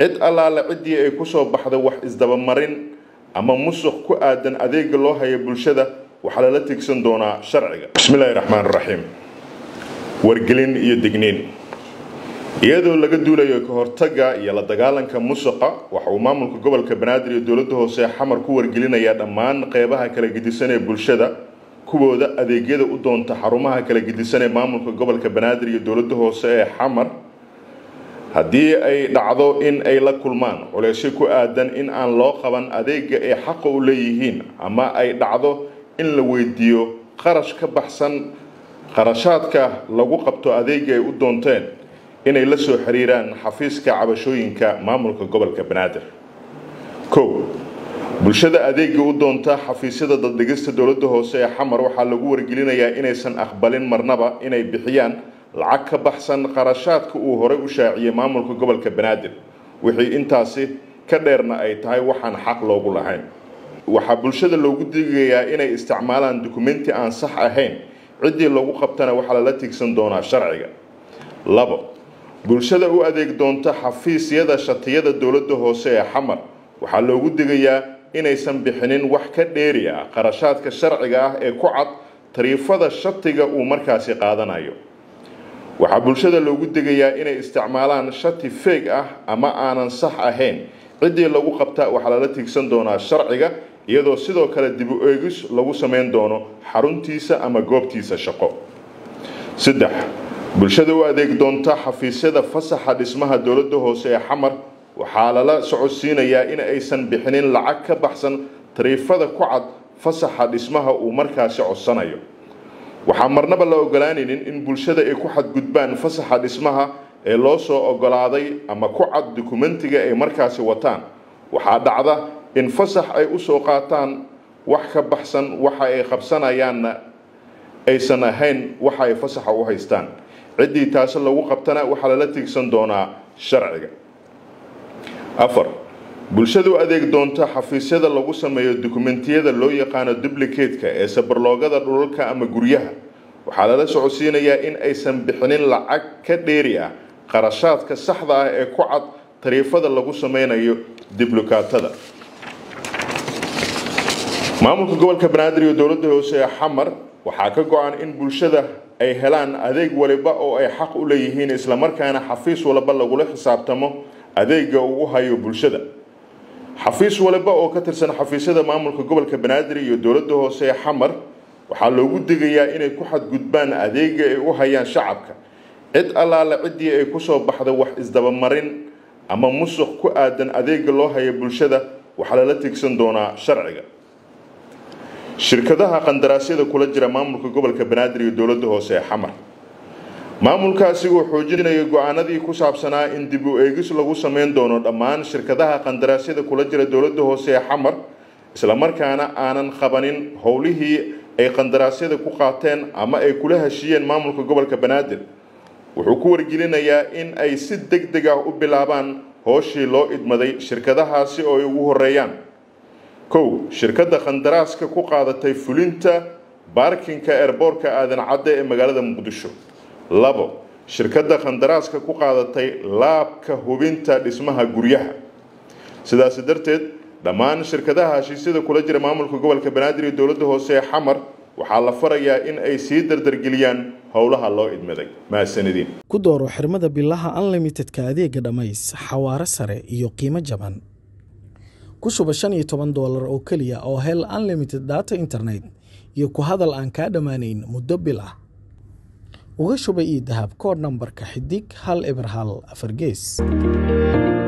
cid allaale ciddii ay ku soo baxda wax isdabamarin ama musuq ku aadan adeega loo haya bulshada waxaa lala tigsan doonaa sharciga bismillaahi raxmaan raxiim wargelin iyo digniin iyadoo laga duulayo ka hortagga iyo la dagaalanka musuqa waxa uu maamulka gobolka banaadir iyo dowladda hoose xamar ku wargelinayaa dhammaan qeybaha kala gedisan ee bulshada kuwooda adeegyada u doonta xarumaha kala gedisan ee maamulka gobolka banaadir iyo dowladda hoose ee xamar haddii ay dhacdo in ay la kulmaan culeysyo ku aadan in aan loo qaban adeega ay xaqa u leeyihiin ama ay dhacdo in la weydiiyo qarash ka baxsan qarashaadka lagu qabto adeega ay u doonteen inay la soo xiriiraan xafiiska cabashooyinka maamulka gobolka banaadir kow bulshada adeega u doonta xafiisyada daddegista dowladda hoose ee xamar waxaa lagu wargelinayaa inaysan aqbalin marnaba inay bixiyaan lacag ka baxsan qarashaadka uu horey u shaaciyey maamulka gobolka banaadir wixii intaasi ka dheerna ay tahay waxaan xaq loogu lahayn waxaa bulshada loogu digayaa inay isticmaalaan dukumenti aan sax ahayn ciddii lagu qabtana waxaa lala tigsan doonaa sharciga labo bulshada u adeeg doonta xafiisyada shatiyada dowladda hoose ee xamar waxaa loogu digayaa inaysan bixinin wax ka dheeri ah qarashaadka sharciga ah ee ku cad tariifada shatiga uu markaasi qaadanayo waxaa bulshada loogu degayaa inay isticmaalaan shati feeg ah ama aanan sax ahayn ciddii lagu qabta waxaa lala tigsan doonaa sharciga iyadoo sidoo kale dibu eegis lagu samayn doono xaruntiisa ama goobtiisa shaqo saddex bulshada u adeeg doonta xafiisyada fasaxa dhismaha dowladda hoose ee xamar waxaa lala socodsiinayaa in aysan bixinin lacag ka baxsan tariifada ku cad fasaxa dhismaha uu markaasi codsanayo waxaa marnaba la ogolaanaynin in bulshada ay ku xadgudbaan fasaxa dhismaha ee loo soo ogolaaday ama ku cad dukumentiga ay markaasi wataan waxaa dhacda in fasax ay usoo qaataan wax ka baxsan waxa ay qabsanayaanna aysan ahayn waxa ay fasaxa u haystaan ciddii taasi lagu qabtana waxaa lala tigsan doonaa sharciga afar bulshada u adeeg doonta xafiisyada lagu sameeyo dukumentiyada loo yaqaano dublicatka ee sabarloogada dhulalka ama guryaha waxaa lala socodsiinayaa in aysan bixinin lacag ka dheeri ah qarashaadka saxda ah ee ku cad tariifada lagu sameynayo diblukatada maamulka gobolka banaadir iyo dowladda hoose ee xamar waxaa ka go-an in bulshada ay helaan adeeg waliba oo ay xaq u leeyihiin islamarkaana xafiis walba lagula xisaabtamo adeega uu u hayo bulshada xafiis waliba oo ka tirsan xafiisyada maamulka gobolka banaadir iyo dowladda hoose ee xamar waxaa loogu digayaa inay ku xadgudbaan adeega ay u hayaan shacabka cid allaale ciddii ay kusoo baxda wax isdabamarin ama musuq ku aadan adeega loo haya bulshada waxaa lala tigsan doonaa sharciga shirkadaha qandaraasyada kula jira maamulka gobolka banaadir iyo dowladda hoose ee xamar maamulkaasi uu xoojinaya go-aanadii ku saabsanaa in dib u eegis lagu sameyn doono dhammaan shirkadaha qandaraasyada kula jira dowladda hoose ee xamar islamarkaana aanan qabanin howlihii ay qandaraasyada ku qaateen ama ay kula heshiiyeen maamulka gobolka banaadir wuxuu ku wargelinayaa in ay si deg deg ah u bilaabaan hooshii loo idmaday shirkadahaasi oo ay ugu horeeyaan kow shirkadda qandaraaska ku qaadatay fulinta baarkinka eerboorka aadan cadde ee magaalada muqdisho labo shirkadda qandaraaska ku qaadatay laabka hubinta dhismaha guryaha sidaasi darteed dhammaan shirkadaha heshiisyada kula jira maamulka gobolka banaadir iyo dowladda hoose ee xamar waxaa la farayaa in ay sii dardargeliyaan howlaha loo idmaday mahadsanidin ku dooro xirmada bilaha unlimitedka adeega dhammays xawaaro sare iyo qiimo jaban ku shuba shan iyo toban doolar oo keliya oo hel unlimited data internet iyo ku hadal aan kaa dhammaanayn muddo bil ah uga shuba io dahab koodh nambarka xidig hal eber hal afar gees